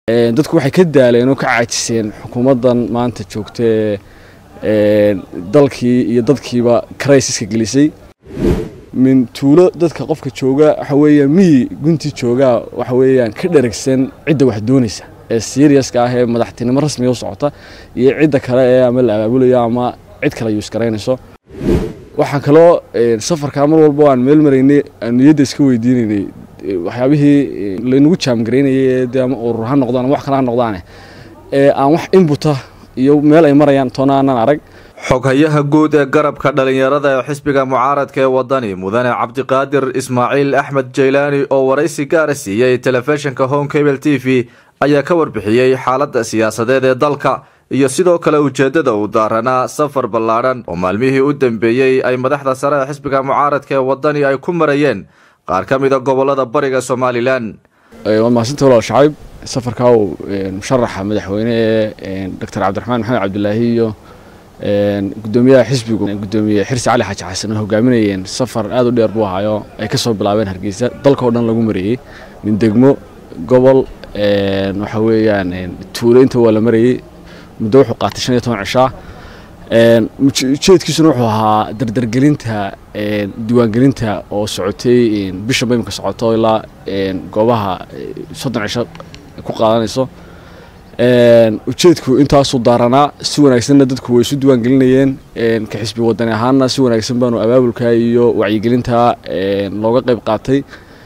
dadku waxay ka daaleen oo ka caajiseen xukuumaddan maanta joogta ee dalkii iyo dadkiiba criisiska gelisay min tuulo dadka qofka jooga waxa weeyaan miyi gunti joogaa waxa weeyaan ka dheragsan cidda wax doonaysa ee seriaska ah ee madaxtinimo rasmiga u socota iyo cidda kale ee ama la abaabulayo ama cid kale yuus garaynayso waxaan kaloo safarkaa mar walba aan meel maraynay aan niyadda iska weydiinaynay waxyaabihii laynagu jaamgaraynayay de ama urur ha noqdaan ama wax kale ha noqdaane ee aan wax inbuta iyo meel ay marayaan toona aanan arag xoghayaha guud ee garabka dhallinyarada ee xisbiga mucaaradka ee wadani mudane cabdiqaadir ismaaciil axmed jaylaani oo waraysi gaara siiyey telefishinka home cable t v ayaa ka warbixiyey xaaladda siyaasadeed ee dalka iyo sidoo kale ujeeddada uu daaranaa safar ballaadhan oo maalmihii u dambeeyey ay madaxda sare ee xisbiga mucaaradka ee wadani ay ku marayeen qaar ka mida gobolada bariga somalilan waa mahadsantahi walaal shacayb safarkaa uu musharaxa madaxweyne ee doctor cabdiraxmaan maxamed cabdilaahi iyo gudoomiyaha xisbigu gudoomiye xirsi cali xaaji xasan oo hogaaminayeen safar aad u dheer buu ahaayo ay ka soo bilaabeen hargeysa dalkao dhan lagu marayey min degmo gobol waxa weeyaan tuulo inta waa la marayey muddo wuxuu qaatay shan iyo toban cishaa ujeedkiisuna wuxuu ahaa dardargelinta diiwaangelinta oo socotay bishanba imika socoto ilaa goobaha soddon cisho ku qaadanayso ujeedku intaasuu daaranaa si wanaagsanna dadku way isu diiwaangelinayeen ka xisbi wadani ahaana si wanaagsan baanu abaabulka iyo wacyigelinta looga qayb qaatay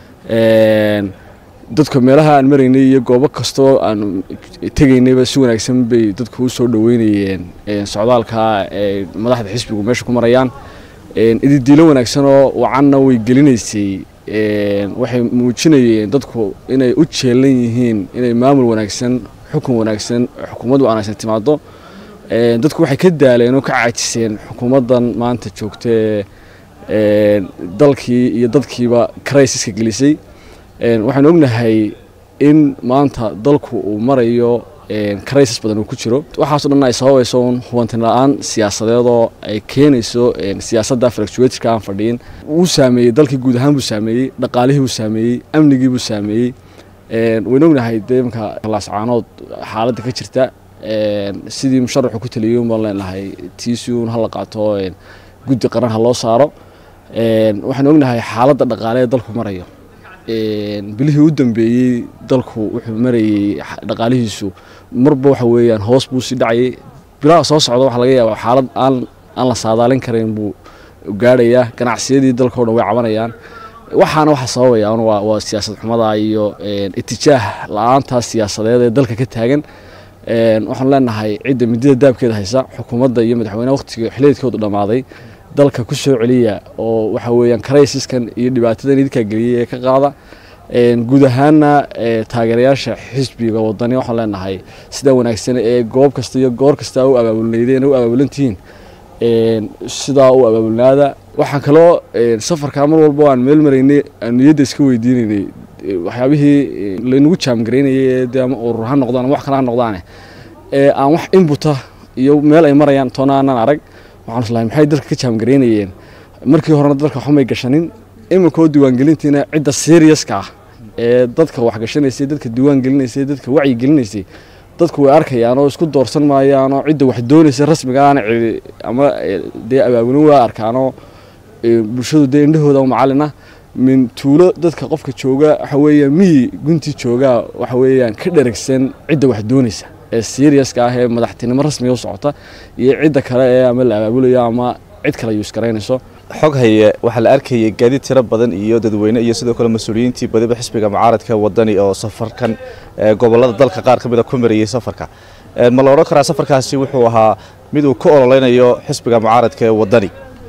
dadka meelaha aan maraynay iyo goobo kastoo aan tegaynayba si wanaagsan bay dadku u soo dhoweynayeen socdaalka ee madaxda xisbigu meesha ku marayaan ididiilo wanaagsan oo wacanna way gelinaysay waxay muujinayeen dadku inay u jeelan yihiin inay maamul wanaagsan xukun wanaagsan xukuumad wanaagsan timaado dadku waxay ka daaleen oo ka caajiseen xukuumaddan maanta joogta ee dalkii iyo dadkiiba criisiska gelisay waxaan ognahay in maanta dalku uu marayo crisis badan uu ku jiro waxaaso dhan ay sababayso un hubantin la-aan siyaasadeedoo ay keenayso siyaasadda fluctuatorka aan fadhiyin wuu saameeyey dalkii guud ahaan buu saameeyey dhaqaalihii buu saameeyey amnigii buu saameeyey wayna ognahay dee imka laascaanood xaaladda ka jirta sidii musharaxu ku taliyey un baan leenahay tiisi un hala qaato guddi qaran ha loo saaro waxaan ognahay xaaladda dhaqaale ee dalku marayo bilihii u dambeeyey dalku wuxuu marayey dhaqaalihiisu marba waxa weeyaan hoos buu sii dhacayay bilaha soo socda waxaa laga yaabaa xaalad aan aan la saadaalin karayn buu gaadhayaa ganacsiyadii dalkao dhan way cabanayaan waxaana waxa sababaya waa siyaasad xumada iyo itijaah la-aantaas siyaasadeed ee dalka ka taagan waxaanu leenahay cidda midida daabkeeda haysa xukuumadda iyo madaxweyneha waqtiga xiliedkoodu dhammaaday dalka ku soo celiya oo waxa weeyaan crisiskan iyo dhibaatadan idinkaa geliyay ee ka qaada guud ahaana taageerayaasha xisbiga wadani waxaan leenahay sidaa wanaagsan ee goob kasta iyo goor kasta u abaabulnaydeen u abaabulantihiin sidaa u abaabulnaada waxaan kaloo safarkaa mar walba aan meel maraynay aan niyadda iska weydiinaynay waxyaabihii laynagu jaamgaraynayay de ama urur ha noqdaan ama wax kale ha noqdaane ee aan wax inbuta iyo meel ay marayaan toona aanan arag waxaan islahay maxay dalka ka jaamgaraynayeen markii horena dalka waxumay gashanin iminkoo diiwaangelintiina cidda seriaska ah ee dadka waxgashanaysay dadka diiwaangelinaysay dadka wacyi gelinaysay dadku way arkayaan oo isku doorsan maayaan oo cidda wax doonaysa rasmiga aana cidi ama dee abaabulin waa arkaanoo bulshadu dee indhahooda macalina min tuulo dadka qofka jooga waxa weeyaan miyi gunti joogaa waxa weeyaan ka dheragsan cidda wax doonaysa ee seriaska ah ee madaxtinimo rasmiga u socota iyo cidda kale ee ama la abaabulayo ama cid kale yuus garaynayso xog haye waxaa la arkayay gaadiid tiro badan iyo dadweyne iyo sidoo kale mas-uuliyiintii badiba xisbiga mucaaradka wadani oo safarkan gobolada dalka qaar ka mida ku marayey safarka ma la odhan karaa safarkaasi wuxuu ahaa mid uu ka ololeynayo xisbiga mucaaradka ee wadani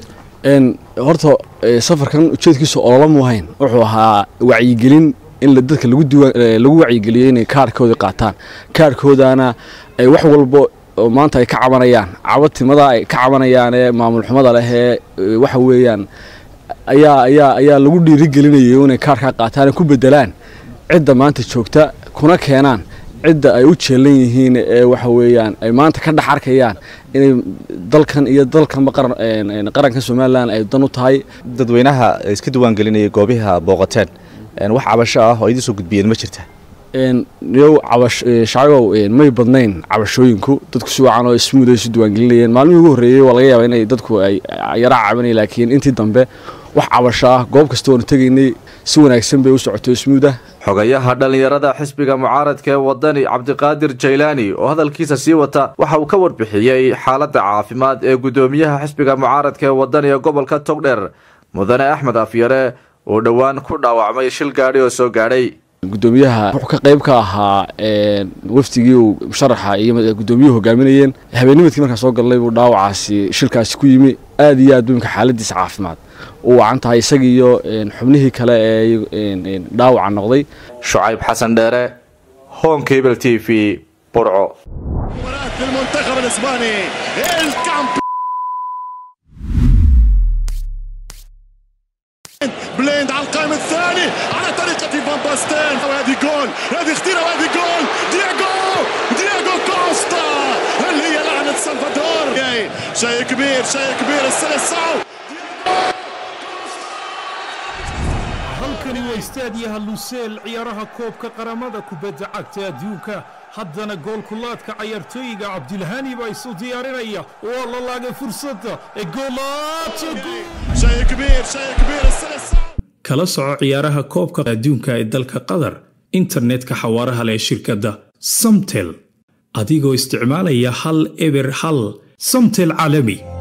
horta safarkan ujeedkiisu olola muuhayn wuxuu ahaa wacyigelin in dadka lagu wacyigeliyo inay kaarhkoodii qaataan kaarhkoodana ay wax walbo oo maanta ay ka cabanayaan cabatimada ay ka cabanayaan ee maamul xumada leh ee waxa weeyaan ayaa ayaa ayaa lagu dhiirigelinayay inay kaarkaa qaataan ay ku bedelaan cidda maanta joogta kuna keenaan cidda ay u jeelan yihiin ee waxa weeyaan ay maanta ka dhex arkayaan inay dalkan iyo dalkanba qaranka somalilan ay dan u tahay dadweynaha iska diiwaangelinayay goobiha booqateen wax cabasho ah oo idiin soo gudbiyeen ma jirta niyow cabash shacbigow may badnayn cabashooyinku dadku si wacan oo smuud ay isu diiwaangelinayeen maalmihii ugu horreeyey waa laga yaabaa inay dadku ay yaraa cabanayeen laakiin intii dambe wax cabasho ah goob kasta oonu tegaynay si wanaagsan bay u socotay smuud ah xogayaha dhallinyarada xisbiga mucaaradka ee wadani cabdiqaadir jaylaani oo hadalkiisa sii wata waxa uu ka warbixiyey xaaladda caafimaad ee guddoomiyaha xisbiga mucaaradka ee wadani ee gobolka togdheer mudane axmed afyare oo dhowaan ku dhaawacmay shil gaadhi oo soo gaadhay guddoomiyaha wuxuu ka qayb ka ahaa wafdigii uu musharaxa iyo guddoomiyuhu hogaaminayeen habeennimadkii markaa soo galnay buu dhaawacaasi shilkaasi ku yimi aada iyo aad buu imka xaaladiisa caafimaad u wacan tahay isaga iyo xubnihii kale ee dhaawaca noqday shucayb xasan dheere home cable t v burco بليند على القائم الثاني على طريقة فان باستين وهذه جول هذه خطيرة وهذه جول دياغو دياغو كوستا اللي هي لعنة سلفادور شيء كبير شيء كبير السلسعو halkani waa istaadiyaha luseel ciyaaraha koobka qaramada kubadda cagta adduunka haddana goolkulaadka cayaartooyiga cabdilhani baa isu diyaarinaya waa la laagay fursadda ee kala soco ciyaaraha koobka adduunka ee dalka qatar internetka xawaaraha leh shirkadda samtel adigoo isticmaalaya hal eber hal samtel caalami